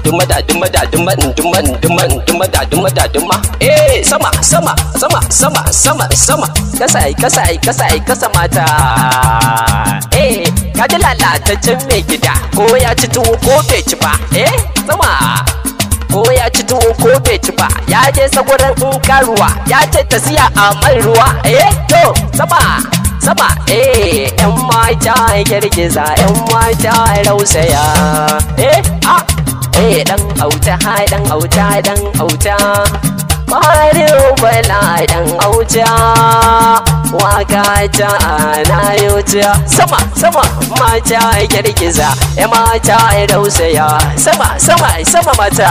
duma da duma da duma duma duma duma da duma da duma eh sama sama sama sama sama sama kasa ai kasa ai kasa ai kasa mata eh kaji lalataccen mai gida ko ya ci tuwo ko bai ci ba eh sama ko ya ci tuwo ko bai ci ba ya je sagurin in karuwa ya ce ta siya a mai ruwa eh to sama sama eh yan mata girgiza yan mata rausaya eh ah eh dan auta ha dan auta dan auta Farin bala dan auta waka ta ana yauta sama sama mata girgiza ya mata rausaya sama sama sama mata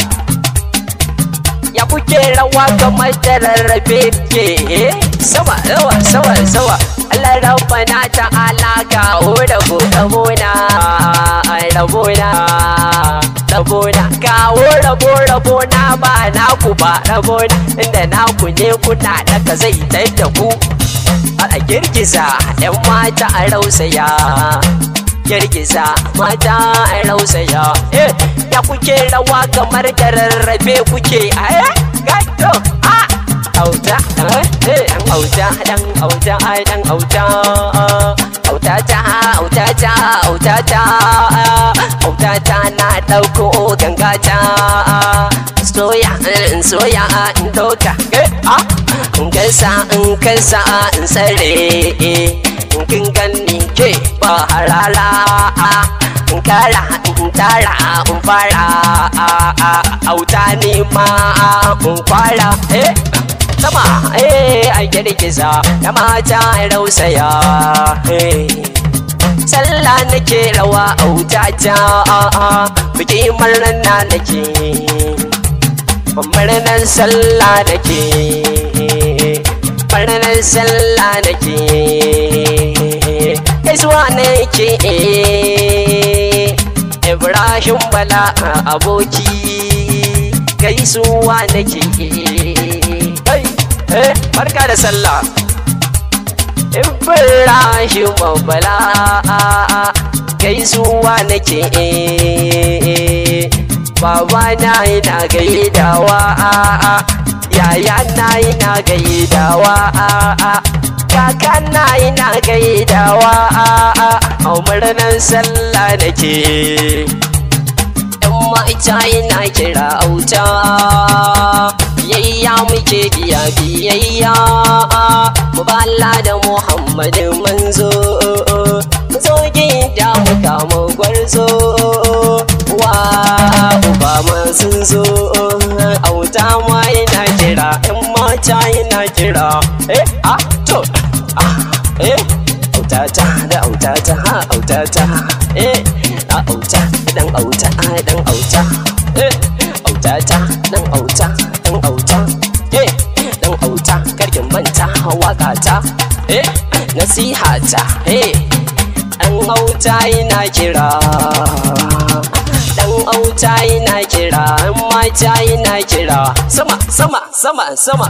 ya kuke rawa kamar da rarrafe ke sama sama sama sama Allah rabbana ta alaka o da ku rabona rabona rabona kawo rabo rabona ba naku ba rabona inda naku ne kuna daga zai tai da ku a girgiza yan mata a rausaya girgiza mata a rausaya eh ya kuke rawa kamar da rarrabe kuke a gato a auta eh dan auta dan auta dan auta auta ta auta ta auta ta auta ta na dauko ganga ta soya in soya in doka a in kasa in kasa in sare in kin ganni ke ba harara in kara in tara in fara auta ni ma in fara eh sama eh a girgiza ya mata rausaya eh sallah nake rawa auta ta biki murna nake murnar sallah nake murnar sallah nake gaisuwa nake Ibrahim Bala aboki gaisuwa nake eh barka da sallah Ibrahim Bala gaisuwa nake baba na yana gaidawa yaya na yana gaidawa kaka na yana gaidawa a murnar sallah nake yan ma'aita yana kira auta biyayya muke biya biyayya mu bala da muhammadin manzo mu zo gida mu kama gwarzo wa uba ma sun zo auta ma yana kira yan mata yana kira eh ah to ah eh autata da autata ha autata eh a auta dan auta a dan auta eh autata dan auta dan auta eh dan auta karkin manta waka ta eh nasiha ta eh dan auta yana kira dan auta yana kira mata yana kira sama sama sama sama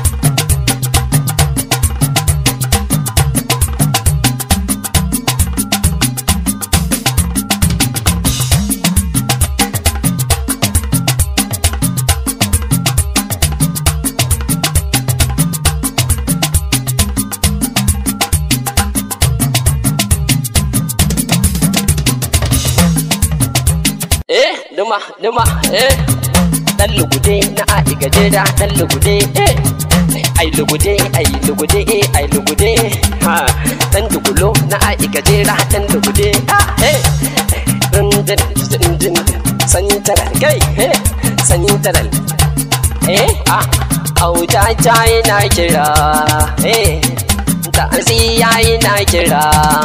eh duma duma eh dan lugude na ai gajera dan lugude eh ai lugude ai lugude eh ai lugude ha dan dugulo na ai gajera dan lugude ah eh dun dun dun dun sanyi taral kai eh sanyi taral eh ah auta ta yana kira eh ta asiya yana kira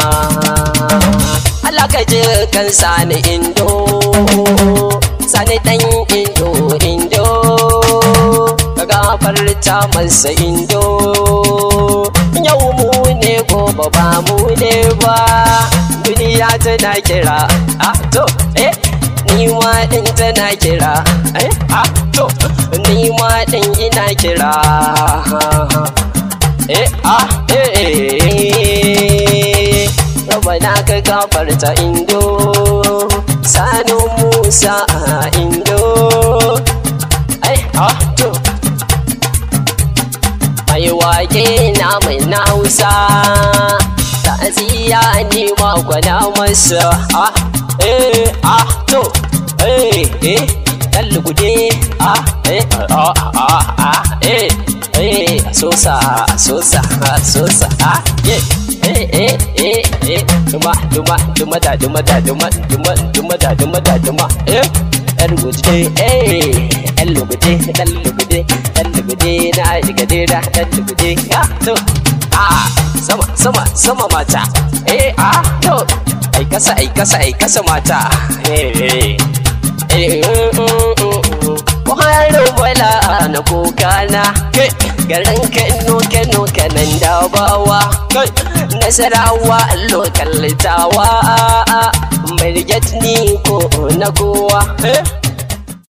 Allah ka ji kan sani indo sani dan indo indo ka gafarta masa indo yau mu ne gobe ba mu ne ba duniya tana kira ah to eh ni ma din tana kira eh ah to ni ma din ina kira eh ah eh eh Rabana ka gafarta indo sanu musa a indo ai ha to mai wake na mai na hausa ta'aziyya ni ma kwana masa ah eh ah to eh eh dan lugude ah eh ah ah ah eh eh sosa sosa sosa ah yeah eh eh eh eh duma duma duma da duma da duma duma duma da duma da duma eh yan lugude eh yan lugude dan lugude dan lugude na lugude da dan lugude ya to ah sama sama sama mata eh ah to ai kasa ai kasa ai kasa mata eh eh Wahalar wala na kokana garin Kano Kano kanan dabawa Nasarawa lokal tawa Marget ni ko na kowa